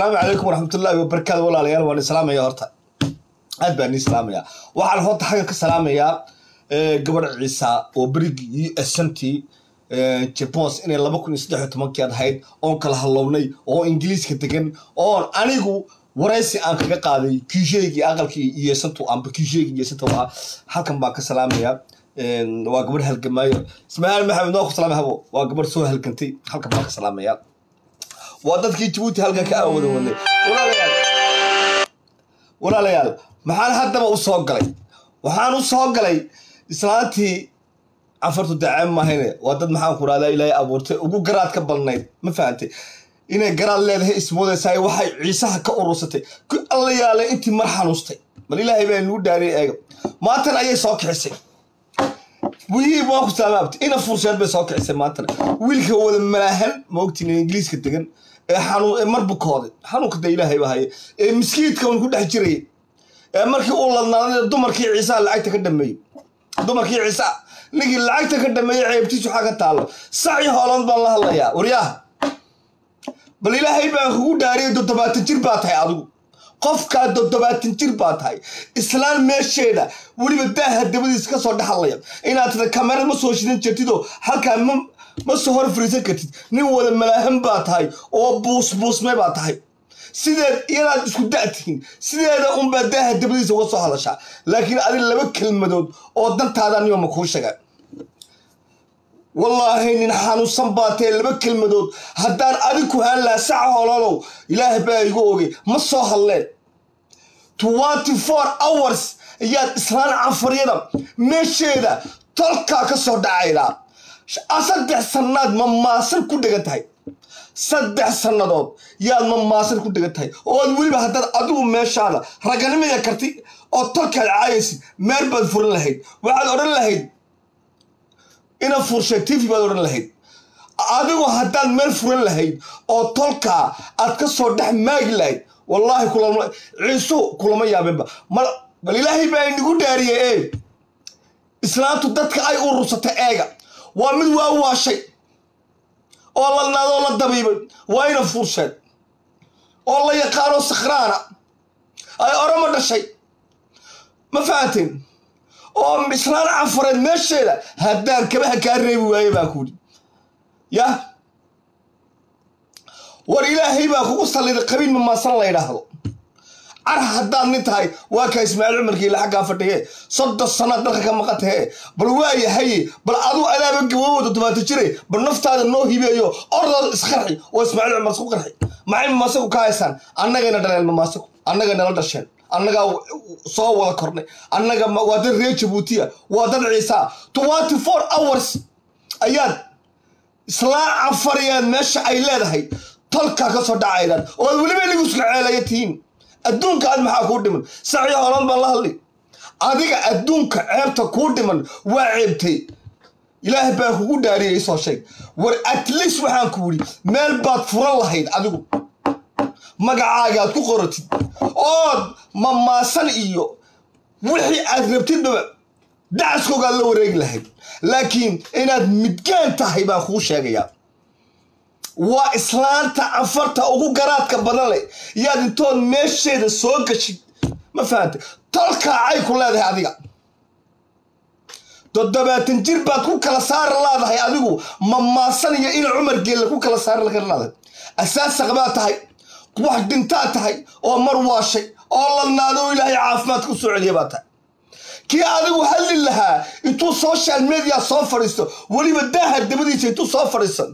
asalaamu calaykum waraxmatullaahi wabarakaatu walaalayaal waan islaamaya horta aad baan islaamaya waxaan horta xagga ka salaamayaa gabadh ciisa oo berigii u s ntii jabons inay laba kun iyo saddex iyo tobankii ad ahayd oon kala hadlownay oo ingiliiska degan oon anigu waraysi aan kaga qaaday kiisheygii aqalkii iyesantu amba kiisheygii iyesanta ahaa halkan baan ka salaamaya waa gabadh halgamaayo ismaaciil maxamed noo ku salaamay habo waa gabadh soo halgantay halkan baan ka salaamaya waa dadkii jabuuti halkan ka aawada wadnay walaalayaal walaalayaal maxaan haddaba u soo galay waxaan u soo galay islaantii cafartu daceen mahayne waa dad maxaan ku rahdaa ilaahay abuurtay ugu garaad ka badnayd ma fahantay inay garaad leedahay ismoodaysaay waxay ciisaha ka urursatay ku alla yaalay intii mar xanuustay bal ilaahay baa nugu dhaariyay eega maantana ayay soo kicisay wihii waa ku salaamaabtay ina fursheed bay soo kicisay maantana wiilka wada malaahan ma ogtiin ingiliiska degan ee xanuun ee mar bukooday xanuunka dee ilaahay baa haya ee miskiidka un ku dhex jirayay ee markii uu ladnaaday dumarkii ciisaha lacagta ka dhameeyey dumarkii ciisaha ninkii lacagta ka dhameeyey ceebtiisu waxaa ka taallo saci hooland baan la hadlayaa waryaha bal ilaahay baan kugu dhaariyay toddobaatan jir baa tahay adigu qofkaa toddobaatan jir baa tahay islaan meesheeda weliba daaha dabadiisa ka soo dhexalaya inaad tada kamerad ma soo shidan jirtidoo halkaa ma ma soo hor fariisan kartid nin wada malaahan baa tahay oo buusbuusme baa tahay sideed iyadaad isku da-tihiin sideeda unbaa daaha dabadiisa uga soo hadashaa laakiin adi laba kelmadood oo dantaada niyoma kuu sheega wallaahi nin xanuunsan baa tae laba kelmadood haddaan adig ku haan lahaa saca hololow ilaah baa igu ogay ma soo hadleen twenty four hours ayaad islaan cafaryada meesheeda tolkaa ka soo dhacaydaa saddex sannaad mamaasan ku dhegan tahay saddex sannadood yaad mamaasan ku dhegan tahay ood weliba haddaad adigu meeshaada raganimaya karti oo tolkaad caayaysid meel baad furan lahayd waxaad odhan lahayd ina furshay tv baad odhan lahayd adigu haddaad meel furan lahayd oo tolkaa aad ka soo dhex maagi lahayd wallaahi kulama ciisu kulama yaabinba mal bal ilaahay baa inagu dhaariyey ee islaantu dadka ay urursatay eega waa mid waa waashay oo ladnaadoo la dabiibay waa ina fursheed oo la yaqaano sakhraana ay orama dhashay ma fahanteen oo islaan cafareed meesheeda haddaan kabaha kaa reebi waaye baa kuudi yah war ilaahay baa kugu salliday qabiil mamaasan la ydhaahdo car haddaad nin tahay waa kaa ismaaciil cumarkiila xaggaa fadhiye soddon sannaad dalka ka maqantahe bal waa yahaye bal aduu adaaba gaboobo toddobaata jire bal naftaada noo hibeeyo ordood isqarxi oo ismaaciil cumar isku qarxi maxay mamaasaku ka haysaan annagayna dhaleen mamaasaku annagay nala dhasheen annagaa soo wada kornay annaga waa dad reer jabuutiya waa dad ciisaa twenty four hours ayaad islaan cafariyaad meesha ay leedahay tolkaa ka soo dhacaydaan ood weliba inigu isla ceelaya tihiin adduunka aad maxaa kuu dhiman saci hoolan baan la hadli adiga adduunka ceebta kuu dhiman waa ceebtay ilaah baa kugu dhaariyay isoo sheeg war at least waxaan ku yidhi meel baad furan lahayd adigu magacaagaad ku qoratid ood mamaasan iyo wixii aad rabtidbaba dacaskoogaad la wareegi lahayd laakiin inaad midgaan tahay baan kuu sheegayaa waa islaanta cafarta ugu garaadka badan leh yaad intood meesheeda soo gashid ma fahante tolkaa cay ku leedahay adiga toddobaatan jir baad ku kala saari laadahay adigu mamaasan iyo ina cumar geella ku kala saari laadahay asaasaq baa tahay wax dhintaa tahay oo mar waashay oo ladnaado oo ilaahay caafimaadka u soo celiya baa tahay kii adigu hadli lahaa intuu social media soo fadhiisto weliba daaha dabadiisa intuu soo fadhiisan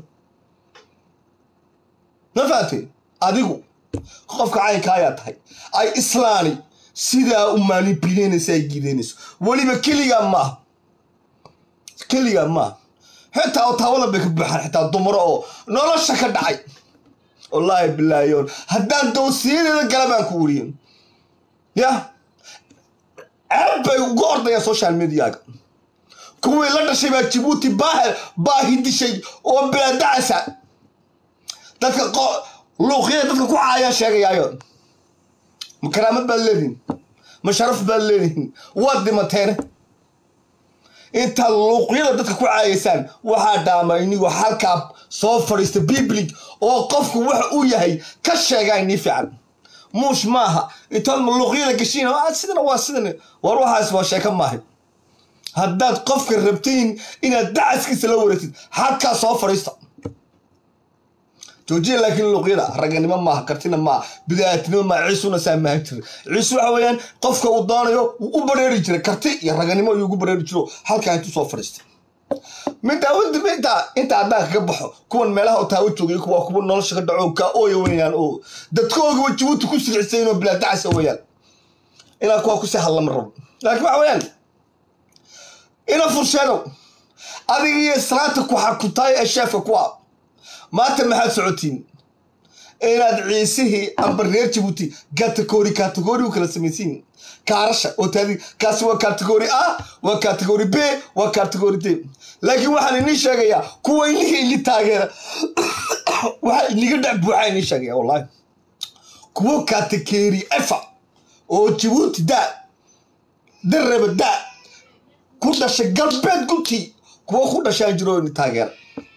ma fahatee adigu qofka caynka ayaa tahay ay islaani sidaa u maanibileynaysa ay giideynayso weliba keligaa maaha keligaa maaha xitaa otaawada bay ka buuxaan xitaa dumaro oo nolosha ka dhacay wallaahi bilaahiyoon haddaan dowsiyadeeda gala baan ku weriyen yah ceeb bay uga ordayaan social mediaga kuwii la dhashay baa jabuuti baahi dishay oo bilaadacasa dadka luuqyada dadka ku caayaan sheegayaayo ma karaamad baad leedihin ma sharaf baad leedihin waad dhimateene intaad luuqyada dadka ku caayaysaan waxaa dhaama inigoo halkaa soo fadhiista biblig oo qofku waxa uu yahay ka sheegaa inii fiican muush maaha intaad luuqyada gashiin sidana waa sidan war waxaas waa sheeko maahay haddaad qofka rabtiin inaad dacaskiisa la wareegtid halkaa soo fadhiista joojiya laakiin luuqyada raganimo maaha kartina maaha bidaatinimo maaha ciisuna saa maahan jira ciise waxa weeyaan qofka uu doonayo wuu u bareeri jiray karti iyo raganimo ayuu ugu bareeri jiro halkaa intuu soo fadhiistay middaa wadaba intaa intaa haddaan kaga baxo kuwan meelaha taawo joogay kuwa kuwa nolosha ka dhaco kaa ooya weeyaan oo dadkoogaba jabuuti ku silcisayn oo bilaa dacasa weeyaan inaa kuwa kusii hadlama rabo laakiin waxa weeyaan ina fursheedow adiga iyo islaanta ku xakutaay ee sheefka kuwa maanta maxaad socotiin inaad ciisihii amba reer jabuuti kategori kategori u kala samaysiin kaarasha oo taadi kaasi waa kategori a waa kategori b waa kategori d laakiin waxaan inii sheegayaa kuwa iniga ili taageera waxaa iniga dhex buuxaa inii sheegaya wallahi kuwo kategori efa oo jabuuti da daraba da ku dhashay galbeed guntii kuwo ku dhashaan jiro ini taageera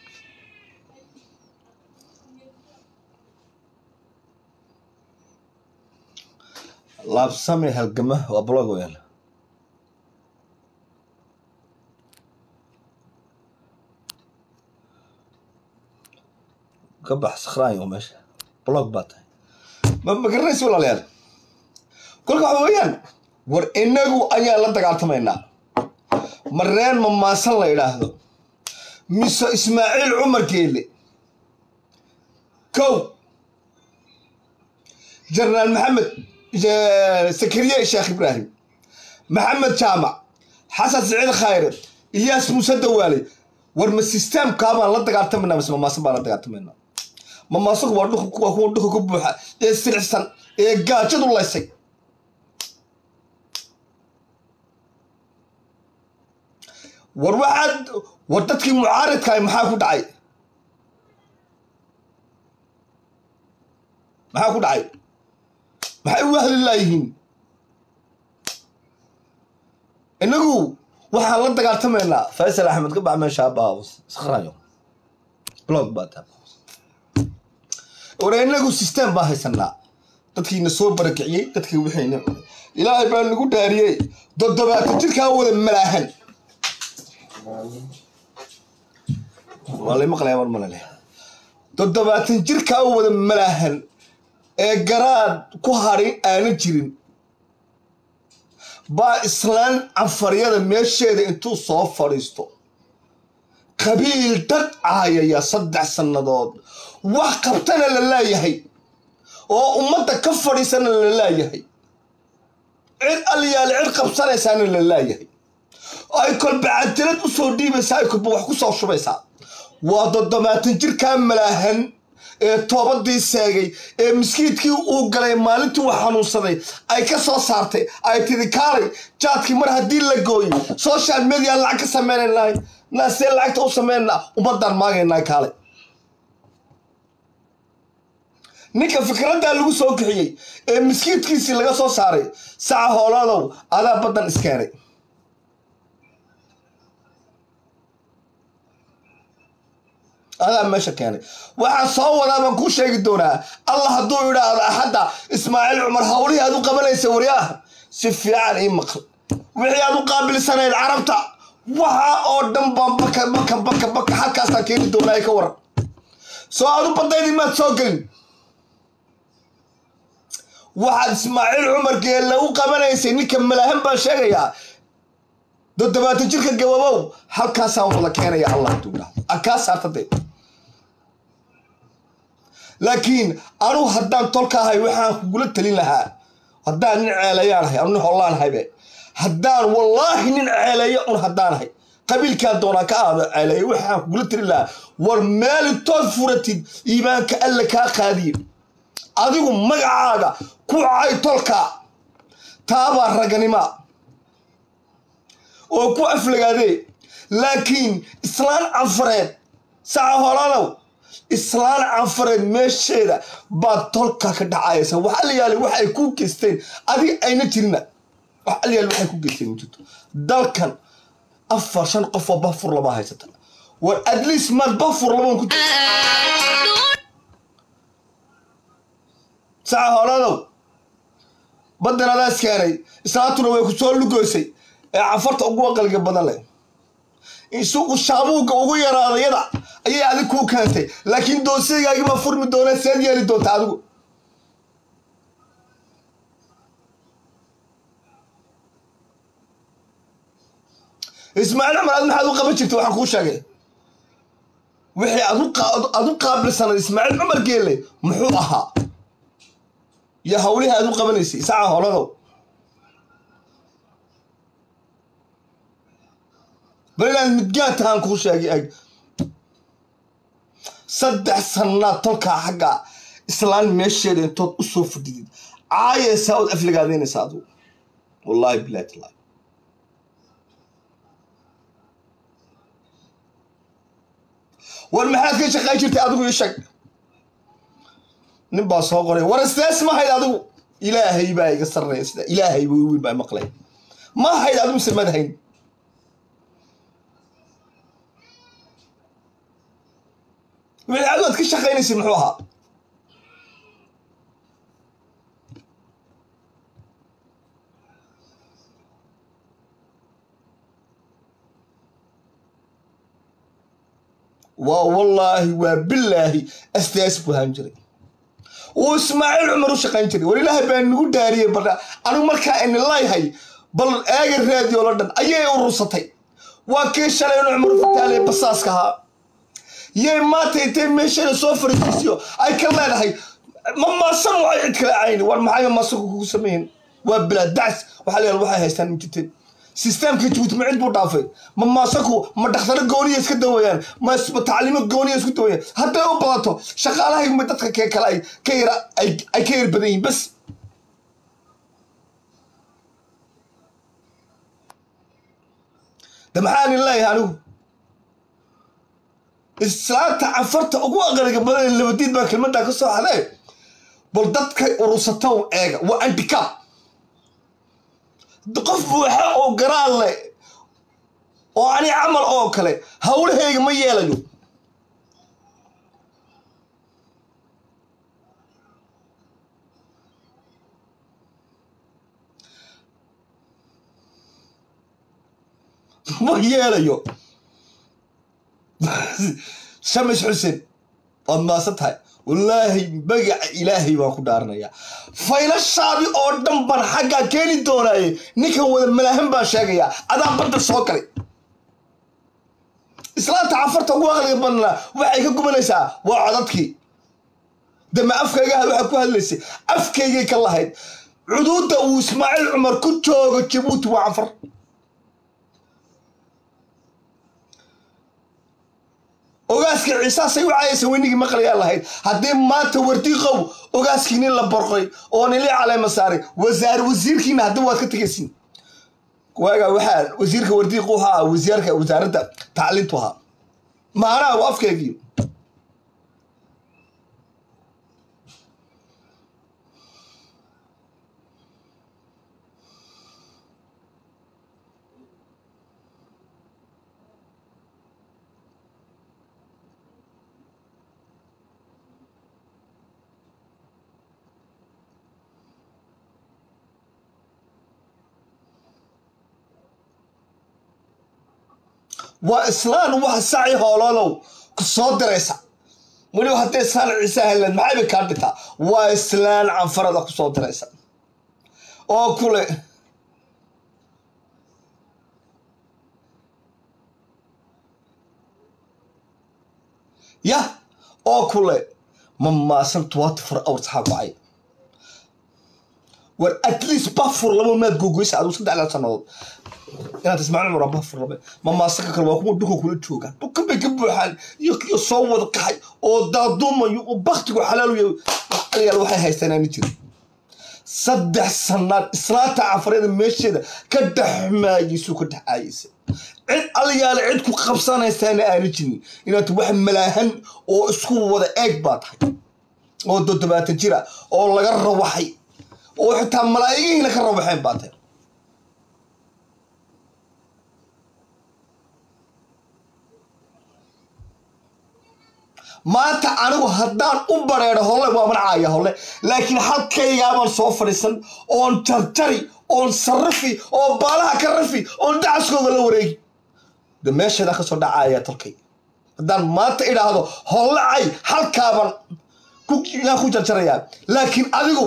laabsame halgama waa blog weyaan ka bax sakhraanyo meesha blog baa tahay ma ma garanaysa walaalayaal kolka waxa weeyaan war inagu ayaan la dagaaltamaynaa mareen mamaasan la idhaahdo mise ismaaciil cumar geele kow jenaraal maxamed sakariye sheekh ibraahim maxamed jaamac xasan siciid khayre ilyaas muuse dawaale war ma sisteemkaabaan la dagaaltamayna mise mamaasan baan la dagaaltamaynaa mamaasanku waa dhulka waa kuwa dhulka ku buuxa ee siricsan ee gaajadu laysay war waxaad war dadkii mucaaridkaay maxaa ku dhacay maxaa ku dhacay maxay u wahli laayihiin inagu waxaan la dagaaltamaynaa faysal axmed ka bax meesha abaa sakhrayo blog baa taa war inagu system baa haysanaa dadkiina soo barakiciyey dadkii wixiina ilaahay baa nagu dhaariyey toddobaatan jirkaa wada malaahan waa lay maqlaya mar malale toddobaatan jirkaa wada malaahan ee garaad ku hadhin aanan jirin baa islaan canfaryada meesheeda intuu soo fadhiisto qabiil dad caayaya saddex sannadood wax qabtana la laayahay oo ummadda ka fadhiisana la laayahay cid aliyaale cid qabsanaysaana la laayahay ay kolba cadalad u soo dhiibaysaa ay kolba wax ku soo shubaysaa waa toddobaatan jirkaa malaahan ee toobadii seegay ee miskiidkii uu galay maalintii uu xanuunsaday ay ka soo saartay ay tidi kaalay jaadkii mar haddii la gooyey social media lacag ka sameynaynahay naasee lacagta u sameynaa ummaddaan maagaynaa kaalay ninka fikraddaa lagu soo kixiyey ee miskiidkiisii laga soo saaray saca hoolaadow adaa baddan iskeenay adaa meesha keenay waxaan soo wadaa baan kuu sheegi doonaa allah hadduu idhaahdo axadda ismaaciil cumar hawlihii aad u qabanaysa waryaah si fiican ii maqal wixii aad u qaabilsanayd carabta waxa oo dhan baan baka baka baka baka halkaasaan keeni doonaa ka waran soo aad u badaydi maad soo gelin waxaad ismaaciil cumar geelle u qabanaysay ninka malaahan baan sheegayaa toddobaatan jirka gababow halkaasaan wada keenaya allah hadduu idhaahdo akaa saartadee laakiin anugu haddaan tolka ahay waxaan kugula talin lahaa haddaan nin ceelayaan ahay anu nin hollaan ahaybe haddaan wallaahi nin ceeleeyo un haddaan ahay qabiilkaan doonaa ka aado ceeleeyo waxaan kugula talin lahaa war meel intood furatid iimaanka alla kaa qaadiye adigu magacaaga ku cay tolka taabaa raganima oo ku aflagaadee laakiin islaan canfareed saca holadow islaan canfareed meesheeda baad tolka ka dhacaysa waxa la yaali wax ay ku geysteen adiga ayna jirina waxa la yaali waxay ku geysteen ma jirto dalkan afar shan qof oo bafur lama haysata war at least maad bafur laban ku jirta saca hooladow baddan adaas keenay islaantuna way ku soo lugoysay ee cafarta ugu aqalga badan leh isugu shaabuugga ugu yaraadayada ayay adig kuu keentay laakiin doonsiyagaagi baa furmi doona seed yeeli doonta adigu ismaaciil cumar ad maxaad u qaban jirta waxaan kuu sheegay wixii aad u qaabilsanad ismaaciil cumar geelle muxuu ahaa iyo hawlihii aad u qabanaysay saca holadow bal inaad midgaan tahaan kuu sheegay ag saddex sannaad tolkaa xagga islaan meesheeda intood u soo fadhidid caayaysaa ood afligaadaynaysa adigu wallaahi bilahi tallahi war maxaad ka shaqayn jirtay adigu ii sheeg nin baa soo qoray war istees ma hayd adigu ilaahay baa iga sarreeya sida ilaahay buu wiil baa maqlay ma hayd adigu mise mad hayn wixii adu aad ka shaqaynaysay muxuu ahaa waa wallaahi waa bilaahi astaas buu ahaan jiray uu ismaaciil cumar u shaqayn jiray war ilaahay baa nagu daariyey baldha anigu markaa ini layhay bal eega raadiyo la dhan ayay urursatay waa kii shalay inu cumar fataale basaaska ahaa yay maanta intay meeshana soo fariisiisiyo ay ka leedahay ma maasan waxay cid kala cayni war maxay maasanku kugu sameeyeen waa bilaa dacs waxaa leeyahay waxay haystaan mijirteen sisteemka jabuuti ma cid buu dhaafay ma maasanku ma dhakhtaro gooniya iska dawayaan ma tacliimo gooniya isku dawayaan hadday u badato shaqaalahay ma dadka kee kale ay ka yara ay ka yar badan yihiin bas de maxaan in leeyahay anigu islaanta cafarta ugu aqaliga badan labadiid baa kelmaddaa ka soo hadee bal dadkay urursatow eega waa antikab qof buuxa oo garaan leh oo ani camal oo kale hawlahayga ma yeelayo ma yeelayo shamis xuseen waad maasan tahay wallaahi magaca ilaahay baan ku dhaaranayaa faylashaadii oo dhan baan xaggaa keeni doonaaye ninkan wada malaahan baan sheegayaa adaa badda soo galay islaanta cafarta ugu aqliga badnaa waxay ka gubanaysaa waa codadkii dama afkaygaha waxaa ku hadlaysay afkaygay ka lahayd cuduudda uu ismaaciil cumar ku joogo jabuuti waa cafar ogaaskii ciisaasay u caayaysa weynigii maqlayaa lahayd haddii maanta wardiiqow ogaaskii nin la borqoy oo nili caleema saaray wasaar wasiirkiina haddii waad ka tegaysin waaga waxaa wasiirka wardiiqu ahaa wasiirka wasaaradda tacliintu ahaa maanaa waa afkeegii waa islaan wax saci hooloolow ku soo diraysa weliba hadday islaan ciise helleed maxay bay kaa dhintaa waa islaan canfarada ku soo diraysa oo kule yah oo kule ma maasan twenty four hours xaa kacay war at least bafur laba maad gogoysa adigu saddexdaa sannadood inaad ismaaciil cumar bafur labe ma maasanka kale waa kuwa dhulka kula joogaan dhulkan bay ka buuxaan iyo kiyo soo wada kaxay oo daaduumayo oo baktigu xalaaluya aliyaal waxay haystaan aani jirin saddex sannaad islaanta cafareeda meesheeda ka dhexmaayeysu ka dhexaayeysa cid aliyaale cid ku qabsanaysaana aani jirin inaad wax malaahan oo isku wada eeg baa tahay oo toddobaatan jira oo laga rawaxay oo xitaa malaa'igihiina ka rawaxeen baa tahay maanta anigu haddaan u bareedho holle waa mancaaya holle laakiin halkaygaabaan soo fadhiisan oon jarjari oon sarrifi oo baalaha ka rafi oon dacaskooga la wareegi de meesheedaan ka soo dhacaya tolkay haddaan maanta idhaahdo holle cay halkaabaan yaan ku jarjarayaa laakiin adigu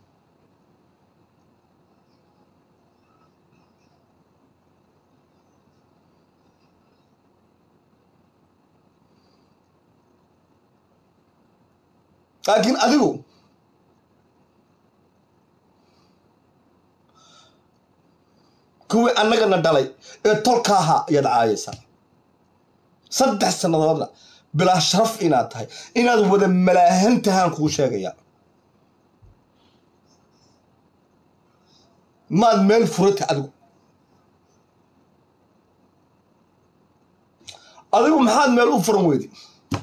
laakiin adigu kuwii annagana dhalay ee tolka ahaa ayaad caayaysaa saddex sannadoodna bilaa sharaf inaad tahay inaad wada malaahan tahaan kuu sheegaya maad meel furata adigu adigu maxaad meel u furan weydi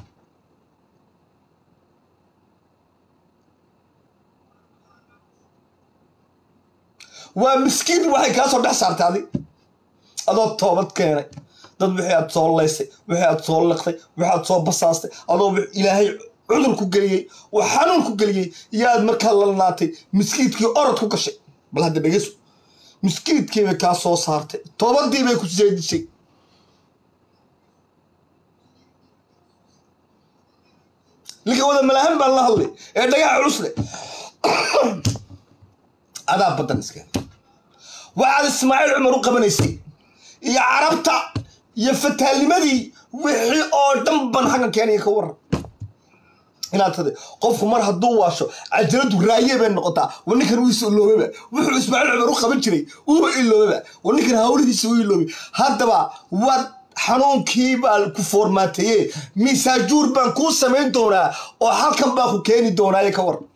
waa miskiin waxay kaa soo dhex saartay adi adoo toobad keenay dad wixii aad soo laysay wixii aad soo liqtay wixii aad soo basaastay adoo ilaahay cudur ku geliyey oo xanuun ku geliyey iyo aad markaa lalnaatay miskiidkii orod ku gashay bal hadda dhegeyso miskiidkii bay kaa soo saartay toobadii bay ku seedishay ninka wada malahan baan la hadlay ee dhagaha culusle adaa baddan iska waxaad ismaaciil cumar u qabanaysay iyo carabta iyo fataalnimadii wixii oo dhan ban xaggan keenaya ka waran inaad tada qofku mar hadduu waasho cajaladu raaye bay noqotaa wa ninkan wiisa iloobaba wuxuu ismaaciil cumar u qaban jiray uuba iloobaba wa ninkan hawlihiisa u iloobay haddaba waad xanuunkii baa ku foormaateeye miisaajuur baan kuu samayn doonaa oo halkan baa ku keeni doonaaye ka waran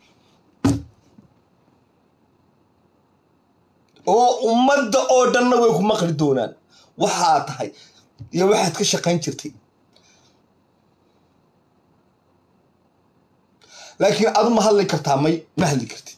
oo ummadda oo dhanna way ku maqli doonaan waxaa tahay iyo waxaad ka shaqayn jirtay laakiin adu ma hadli kartaa may ma hadli kartid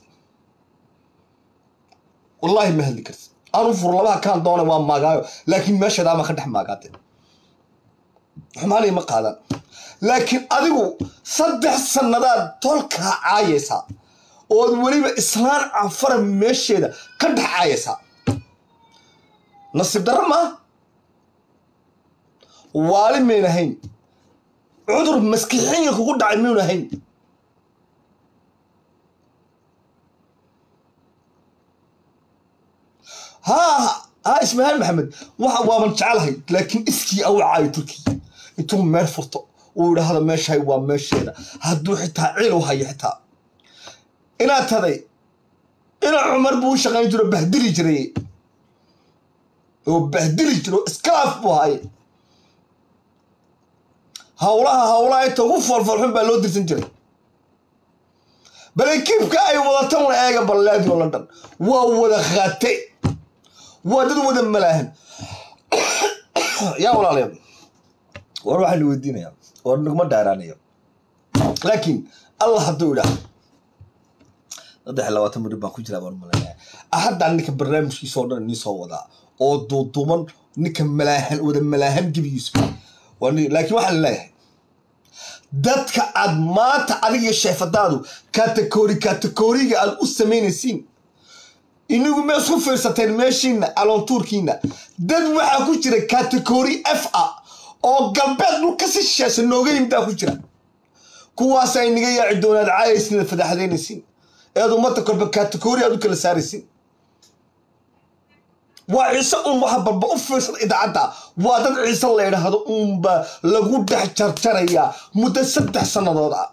wallaahi ma hadli kartid anu fur labaha kaan doona waa maagaayo laakiin meeshadaama ka dhex maagaate xumaanay ma qaadan laakiin adigu saddex sannadaad tolkaa caayaysaa ood weliba islaan cafara meesheeda ka dhex caayaysaa nasiib darro maa waali mayn ahayn cudur maskixinya kugu dhacay maynu ahayn haa haa ismaaciil maxamed waxa waaban jecelahay laakiin iskii aw caayo turkiya intuu meel furto uu idhaahdo meeshahay waa meesheeda hadduu xitaa ciil u hayo xitaa inaad taday ina cumar buu u shaqayn jiro bahdili jiray oo bahdili jiro iskalaaf buu haye hawlaha hawlaha inta ugu foolfoolxun baa loo dirsan jiray bal ekiibka ay wadatan la eega balleedi oo london waa wada khaate waa dad wada malaahan yaa walaalayaal war waxaa la weydiinayaa war naguma dhaaraanayo laakiin allah hadduu idhaah saddex labaatan muddo baan ku jiraa baan malaynaya hadda ninka barnaamijkiisa oo dhan nii soo wadaa oo duuduuman ninka malaahan wada malaahan gebigiisu laakiin waxaan leeyahay dadka aad maanta adiga sheefadaadu kategori kategoriga aad u samaynaysiin inigu ma isku fiirsateen meeshiina aloontuurkiina dad waxaa ku jira kategori f a oo galbeed dhulka si shisheesa nooga yimdaa ku jira kuwaas ay niga yaaci doonaad caayaysiin fadaxadaynaysiin eed ummadda kolba kategori aad u kala saaraysiin waa ciise un waxa balba u fiirsada idaacadda waa dad ciise la idhaahdo uunba lagu dhex jarjarayaa muddo saddex sannadood ah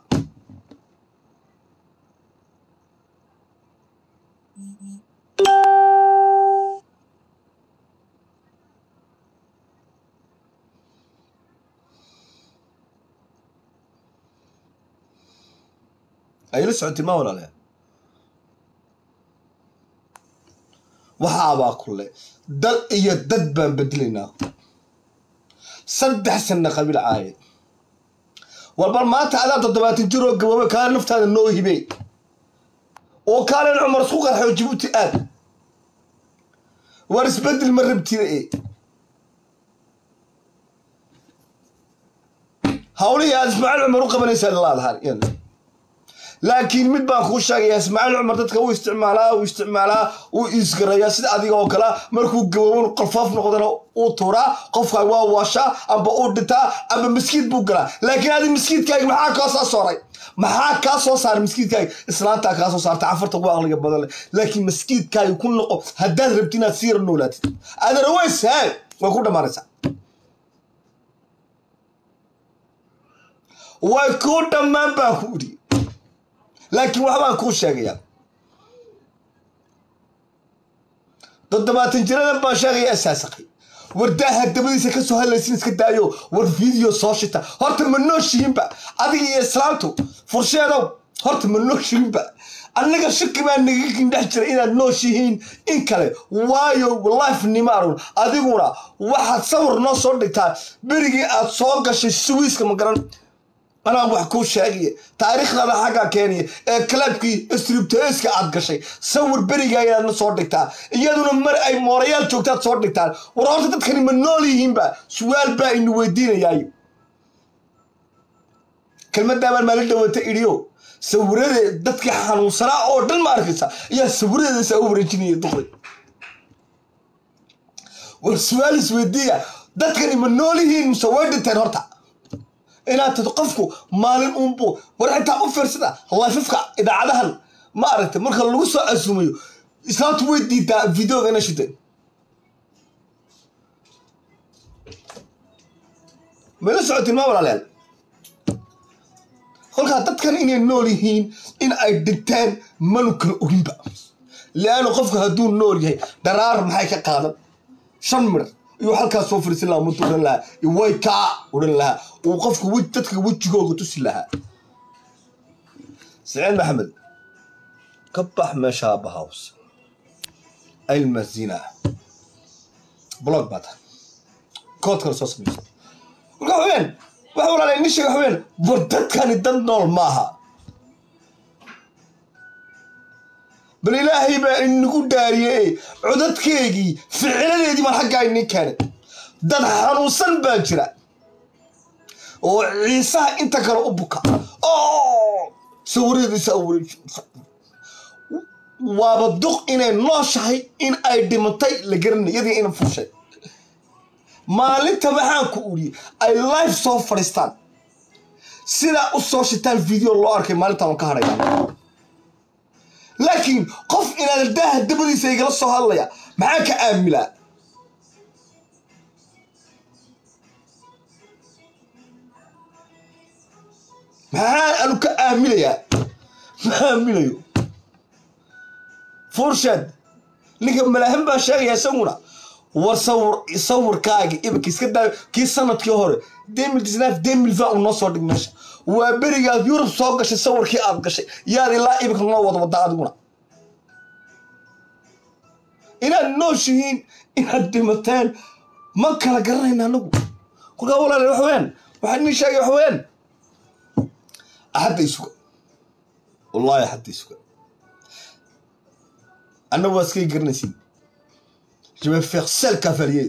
ayla socotay ma walaale waxaabaa kule dal iyo dad baan bedelaynaa saddex sanna qabiil caaye walbal maanta adaa toddobaatan jir oo gaboobe kaale naftaada noo hibey oo kaalen cumar isku qarxo jibuuti aad war isbedel ma rabtida e hawlihii aad ismaaciil cumar u qabanaysaa laadahan laakiin mid baan kuu sheegayaa ismaaciil cumar dadka uu isticmaalaa uu isticmaalaa uu isgarayaa sida adiga oo kale markuu gaboobo qalfoof noqdana uu tuuraa qofka waa waashaa amba uu dhintaa amba miskiid buu galaa laakiin adi miskiidkaagi maxaa kaa soo sooray maxaa kaa soo saaray miskiidkaagi islaantaa kaa soo saarta cafarta ugu aqliga badan leh laakiin miskiidkaagi ku noqo haddaad rabti inaad siira noolaatid adaraways haa way ku dhammaanaysaa way kuu dhammaan baan ku idhi laakiin waxbaan kuu sheegayaa toddobaatan jiradan baan sheegaya asaasaqay wardaaha dabadiisa ka soo hadlaysin iska daayo war video soo shita horta ma nooshihinba adiga iyo islaamtu fursheedow horta ma nooshihinba annaga shaki baa naga kindhex jira inaad nooshihiin in kale waayo life nima arun adiguna waxaad sawir noo soo dhigtaa berigii aad soo gashay suwiiska ma garan anaa wax kuu sheegaya taariikhdaada xaggaa keenaya ee kalaabkii stribtoeska aad gashay sawir berigaa inaad na soo dhigtaa iyaduna mar ay moorayaal joogtaad soo dhigtaan war horta dadkani ma nool yihiinba su-aal baa inu weydiinayaayo kelmadaabaan maalin dhawata idhiyo sawirade dadkii xanuunsanaa oo dhan ma arkaysa ayaa sawiradeedasaa u wareejinaya duqday war su-aal isweydiiya dadkani ma nool yihiin mise way dhinteen horta inaad tad qofku maalin uunbu war xitaa u fiirsada lafifka idaacadahan ma aragtay marka lagu soo casuumayo islaamtu way diidaa videoga ina shideen mayla socotiin ma walaalayaal kolkaa dadkan inay nool yihiin in ay dhinteen manu kala oginba leanna qofku hadduu nool yahay dharaar maxay ka qaadan shan midhar iyuu halkaas soo fariisan lahaa mutu odhan lahaa way kaa odhan lahaa uu qofku dadka wejigooga tusi lahaa saciid maxamed ka bax meesha bahaws almazina blog baa tahay kood kale soo samaysa marka waxweyaan waxa walaalay nin sheega waxweyaan war dadkani dad nool maaha bal ilaahay baa inagu daariyey codadkeegii ficiladeedii baan xaggaa inin keenay dad xanuunsan baa jira oo ciisaha inta kale u buka oo sawiradeediisa waaba duq inay nooshahay in ay dhimatay la garanay yadii ina furshay maalinta waxaan ku uriyey ay life soo fadhiistaan sidaa u soo shitaan video loo arkay maalinta waan ka hadhaya laakiin qof inaad daaha dabadiisa igala soo hadlaya maxaa ka aamilaa maxaa anu ka aamilayaa ma aamilayo furshaad ninka malaahin baa sheegaya isaguna war sawir sawirkaagi iminka iska daa kii sanadkii hore demil disnaaf demil va uu noo soo dhig meesha waa berigaad yurub soo gashay sawirkii aad gashay yaad ilaa iminka noo wada wada adiguna inaad nooshihiin inaad dhimateen ma kala garanayna anagu kolkaa walaal wax weyaan waxaa nin sheegay wax weyaan axadda isuga wallaahi axadda isuga annagu waa iskay garanaysin je vais faire seul cavalier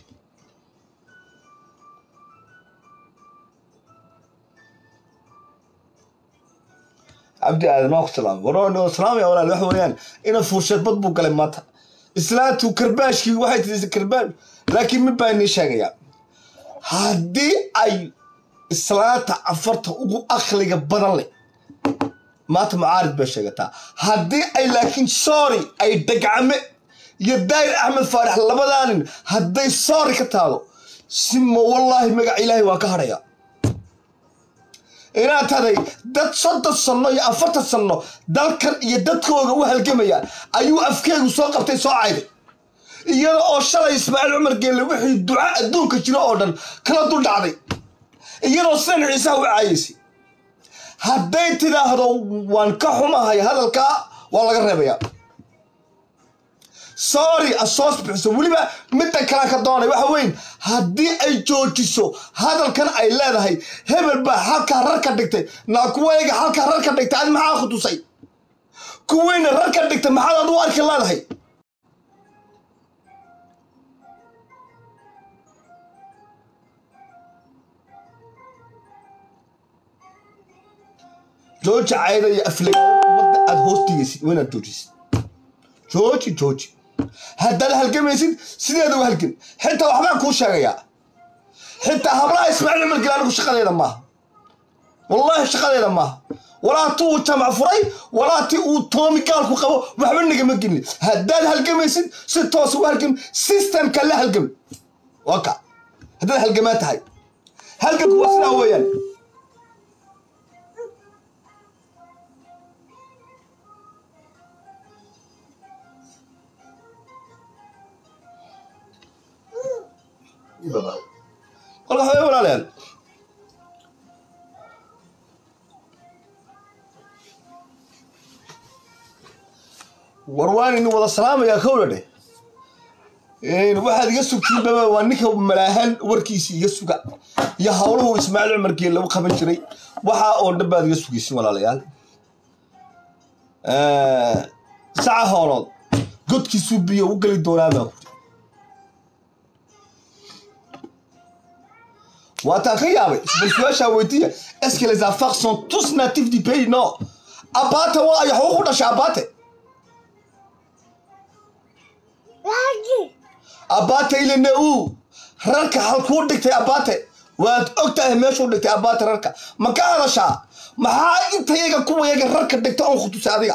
cabdi aadan waa ku salaamay waroo salaamaya walaal waxa weeyaan ina fuursheed bad buu galay maanta islaantu karbaashkii waxay tidhi karbaash laakiin mid baa inii sheegayaa haddii ay islaanta afarta ugu akliga badan leh maanta mucaarid bay sheegataa haddii ay laakiin soori ay dhagcame iyo daayir axmed faarax labadaa nin hadday soori ka taado simo wallaahi magaca ilaahay waan ka hadhayaa inaad taday dad soddon sanno iyo afartan sanno dalkan iyo dadkooga u halgamaya ayuu afkeegu soo qabtay soo cayday iyada oo shalay ismaaciil cumar geelle wixii duca adduunka jiro oo dhan kala dul dhacday iyadoo sidan ciisaha u caayaysay hadday tidhaahdo waan ka xumahay hadalkaa waa laga reebayaa sorry asoos bixiso weliba middan kalaan ka doonay waxa weyn haddii ay joojiso hadalkan ay leedahay hebel baa halkaa rar ka dhigtay naa kuwayga halkaa rar ka dhigtay adi maxaa khutusay kuweyna rar ka dhigtay maxaad adu arki leedahay jooji cayda iyo afleg ummadda aad hoos digaysid waa inaad joojisid jooji jooji haddaad halgamaysid sideeda u halgam xitaa waxbaan kuu sheegayaa xitaa hablaha ismaaciil cumar gil anigu shaqadeeda maaha wallaahi shaqadeeda maaha walaa ti uu jamac furay walaa ti uu toomi gaalku qabo waxba nagama gelin haddaad halgamaysid si toos ugu halgam systemka la halgam waa ka haddaad halgamaa tahay halgamku waa sidaa weeyaan kolka waxawey walaalayaal war waan idin wada salaamayaa kowla dheh waxaad iga sugtiin baba waa ninka malaahan warkiisi iga suga iyo howluhu ismaaciil cumar geel lagu qaban jiray waxaa oo dhan baad iga sugaysin walaalayaal saca hoolood godkiisuu biyo u geli doonaa baa kuri waataan ka yaabay bal su-aashaa weydiiya est-ce que les affaires sont tous natifs du pays non abate waa ay xuquuq u dhashay abate abate ilene u rarka halkuu dhigtay abate waad og tahay meeshuu dhigtay abate rarka ma ka hadashaa maxaa intayaga kuwayaga rarka dhigta oon khutusay adiga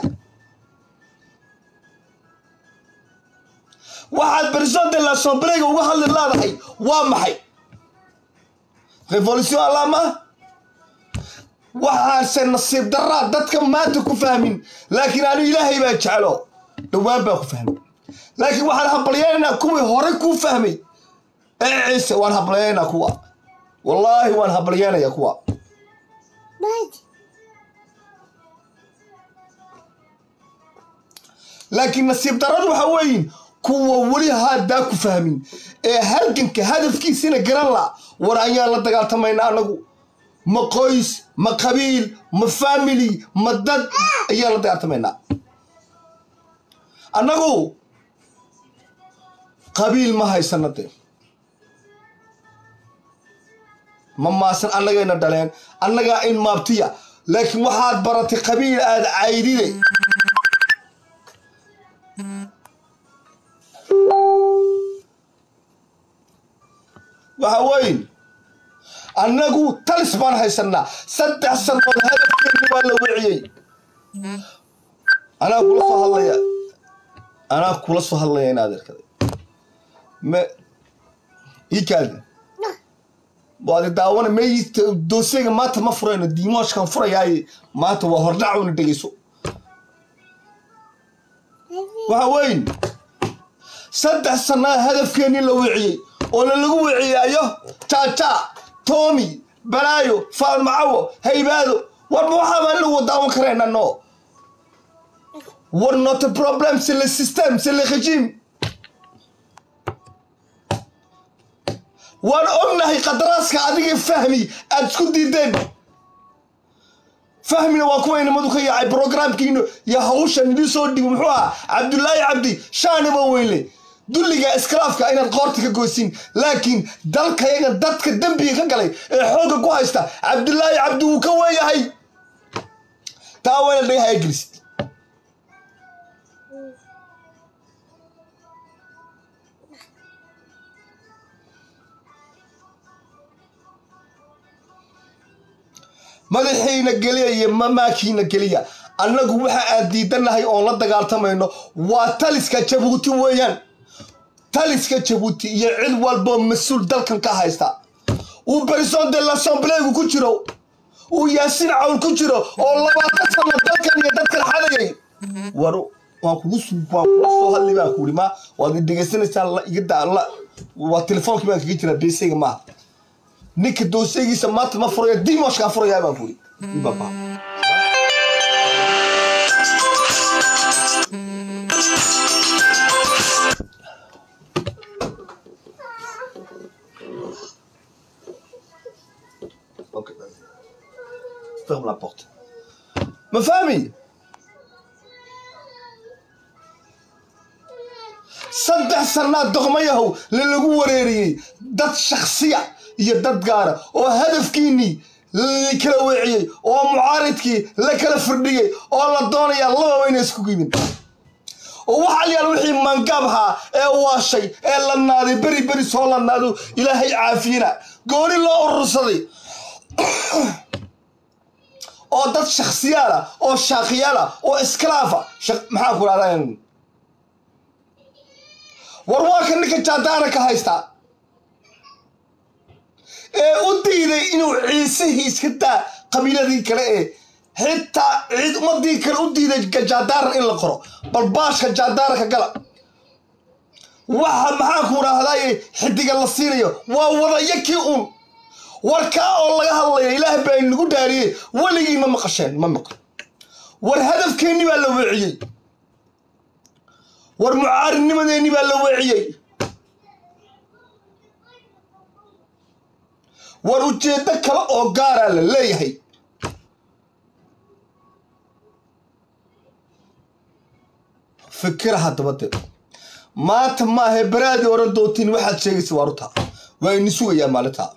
waxaad president de l'assemblée uga hadli leedahay waa maxay revolution allama waxaase nasiib daraa dadka maanta ku fahmin laakiin anu ilaahay baa jeclo dhowaan baa ku fahmay laakiin waxaan hablayaynaa kuwii hore kuu fahmay ee ciise waan hablayaynaa kuwa wallaahi waan hablayaynayaa kuwa laakiin nasiib daradu waxa weeyin kuwa weli haddaa ku fahmin ee halganka hadafkiisina garan la war ayaan la dagaaltamaynaa anagu ma qoys ma qabiil ma family ma dad ayaan la dagaaltamaynaa annagu qabiil ma haysana dee ma maasan annagayna dhaleen annagaa in maabtiya laakiin waxaad baratay qabiil aada caydide waxa weyn annagu talis baan haysanaa saddex sanood hadafkeeni waa la wiciyey anaa kula soo hadlaya anaa kula soo hadlaya in adeerkaday me ikaadi waadi daawana me dooseyga maanta ma furayno diimoshkan furayaaye maanta waa hordhac una dhegeyso waxa weyn saddex sanaa hadafkeeni la wiciyey oo la lagu wiciyaayo jaaja tomi balaayo faalmacawo haybaado warba waxaabaan lagu daawan karayna no war not a problem c'est le système c'est le régime waan ognahay qadaraaska adigii fahmi aada isku diideen fahmina waa kuwa inamadu ka yaacay brograamkiina iyo hawshan idin soo dhigo muxuu ahaa cabdulaahi cabdi shaaniba weynle dulliga iskhilaafka inaad qoorta ka goysin laakiin dalkayaga dadka dembiga ka galay ee xoogga ku haysta cabdulaahi cabdi wuu ka weeyahay taa wayna dhagaha gelisid madaxiina geliya iyo mamaakiina geliya annagu waxa aan diidanahay oon la dagaaltamayno waa taliska jabuuti weeyaan taliska jabuuti iyo cid walboo mas-uul dalkan ka haysta uu barison de l'assembleegu ku jiro uu yaasiin cawl ku jiro oo labaatan sano dalkan iyo dadkan xadayay war waan kugu waan kula soo hadlay baan ku yidhi ma waad i dhegaysanaysaa iga daa la waa telefoonkii baan kaga jiraa beesayga maaha ninka doosaygiisa maanta ma furaya dimoshkaa furayaa baan ku yidhi baba Ok, vas-y. Ferme la porte. Ma famille saddex sannaad doqmayahow lalagu wareeriyey dad shaksiya iyo dad gaara oo hadafkiinnii la kala weeciyey oo mucaaridkii la kala firdhiyey oo la doonayaa lababa inay isku yimin oo waxa layaal wixii mangaabhaa ee waashay ee la naaday beri beri soo la naado ilaahay caafiyina gooni loo urursaday oo dad shakhsiyaala oo shaakiyaala oo iskalaafa maxaa ku dhahdaa war waa ka ninka jaadaana ka haystaa ee u diiday inuu ciisihii iska daa qabiiladii kale ee xitaa ciid ummadii kale u diiday jaadaaran in la qoro bal baashka jaadaaraka gala waxa maxaa ku dhahdaye xidiga la siinayo waa wadayakii uun warkaa oo laga hadlaya ilaah baa inagu dhaariyey weligii ma maqasheen ma maqan war hadafkeenni baa la weeciyey war mucaaridnimadeenni baa la weeciyey war ujeeddo kale oo gaaraa la leeyahay fikira haddaba de maanta maahe baraadii oran doontiin waxaad sheegaysa waa rutaa waa ini sugayaa maalintaa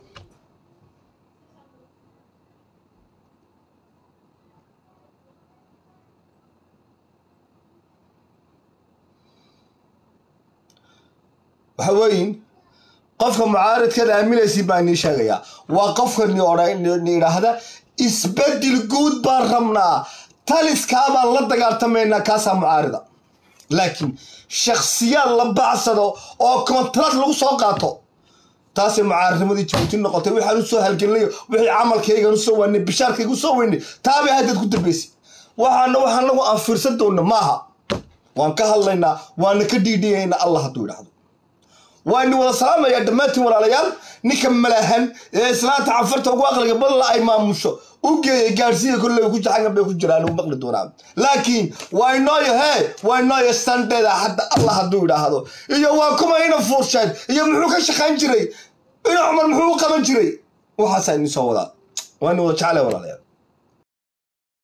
waxa weeyin qofka mucaaridkeeda aaminaysin baa inii sheegayaa waa qofka ni idhaahda isbedel guud baan rabnaa taliskaabaan la dagaaltamaynaa kaasaa mucaarida laakiin shakhsiyaad la bacsado oo kontract lagu soo qaato taasay mucaaridnimadii jabuuti noqotay waxaan u soo halgelinayo wixii camalkaygan usoo weynay bishaarkayga usoo weynay taabay haddeed ku dambaysay waxaana waxaan nagu aan fiirsan doonna maaha waan ka hadlaynaa waana ka dhiidhiyaynaa allah hadduu idhaahdo waani wada salaamayaa dhammaantiin walaalayaal ninka malaahan ee islaanta cafarta ugu aqliga badla ay maamusho u geeyay gaadhsiiya kolley ku jaxangan bay ku jiraan u maqli doonaa laakiin waa inooyo hee waa inooyo standeeda hadda allah hadduu idhaahdo iyo waa kuma ina fuursheed iyo muxuu ka shaqayn jiray ina cumar muxuu u qaban jiray waxaasaa idin soo wadaa waa ini wada jeclay walaalayaal